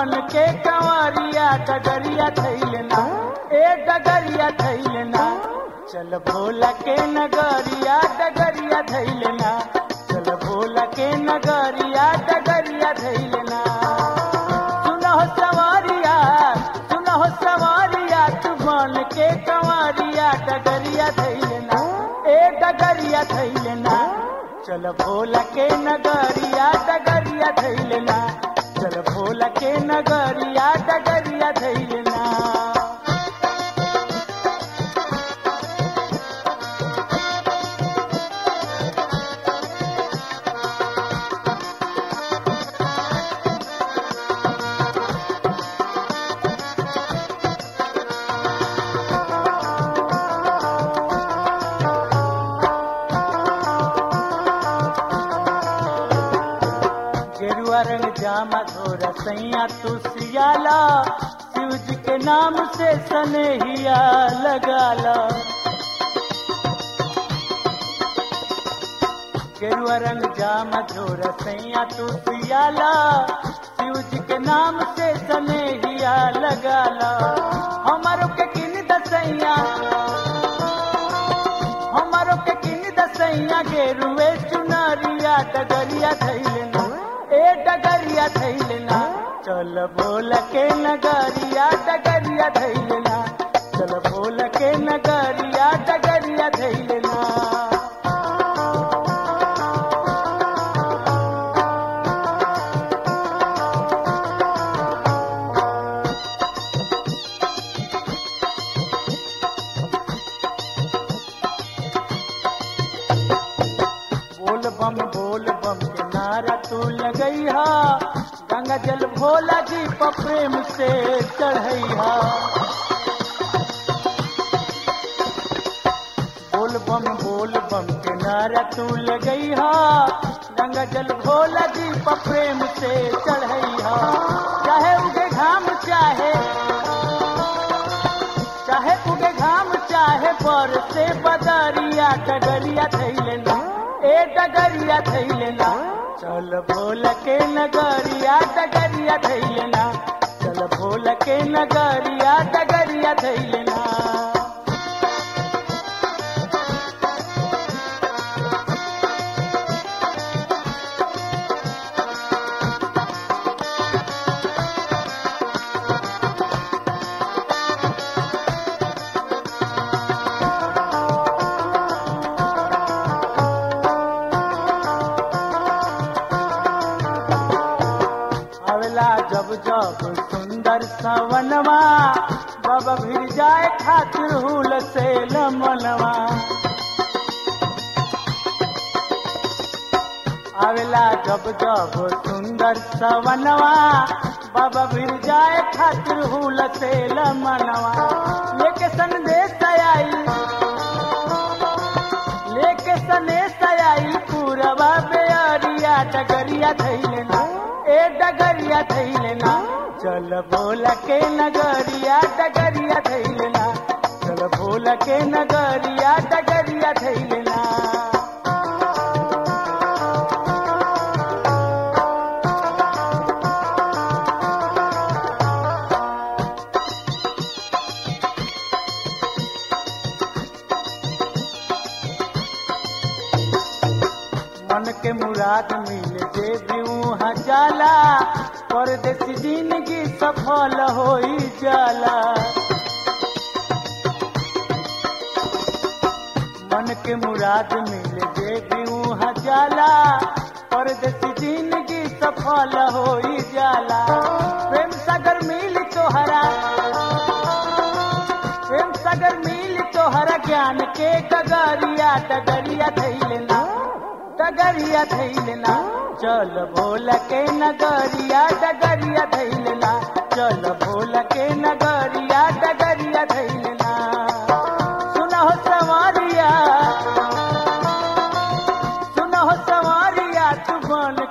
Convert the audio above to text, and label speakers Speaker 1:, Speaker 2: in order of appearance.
Speaker 1: बन के कंवरिया डगरिया थैलना ए डगरिया थैलना चल भोला के नगरिया डगरिया थैलना चल भोला के नगरिया डगरिया थैलना सुनहो सवारिया सुनहो सवारिया तू बन के कंवरिया डगरिया थैलना ए डगरिया थैलना चल भोला के नगरिया डगरिया थैलना चल भोला के नगरिया डगरिया थैलना गेरुआ रंग जामा धोरा सैया तू सियाला शिव जी के नाम से सनेहिया लगाला गेरुआ रंग जामा धोरा सैया तू सियाला शिव जी के नाम से सनेहिया लगाला हमारो के किन दसैया हमारो के किन दसैया गेरुए चुनरिया डगरिया थैलना ए डगरिया थैलना चल बोल के नगरिया डगरिया थैलना चल बोल के नगरिया डगरिया थैलना बोल बम बोल बम के नारा तू लगैहा गंगा जल भोला जी पर प्रेम से चढ़ैहा बोल बम बोल बम के नारा तू लगैहा गंगा जल भोला जी पर प्रेम से चढ़ैहा चाहे उगे घाम चाहे चाहे उगे घाम चाहे पर से बदरिया डगरिया थैलना ए डगरिया थैलना चल भोल के नगरिया डगरिया थैलना चल भोल के नगरिया डगरिया थैलना अवला जब जब सुंदर सवनवा बाबा भिर जाए खातिर हुल से लमनवा आवेला जब जब सुंदर सवनवा बाबा भिर जाए खातिर हुल से लमनवा लेके संदेश आई लेके सनेश आई पूरवा बेअरिया डगरिया थैलना ए डगरिया थैलना चल बोल के नगरिया डगरिया थैलना चल बोल के नगरिया डगरिया थैलना मन के मुराद मिल जे वहाँ जाला परदेसी जिंदगी सफल होई जाला मन के मुराद मिल जे वहाँ जाला परदेसी जिंदगी सफल होई जाला प्रेम सागर मिल तोहरा प्रेम सागर मिल तोहरा ज्ञान के डगरिया डगरिया थैलना डगरिया थैलना चल भोल के नगरिया डगरिया थैलना चल भोल के नगरिया डगरिया थैलना सुनहो सवारिया सुनहो सवारिया तू बन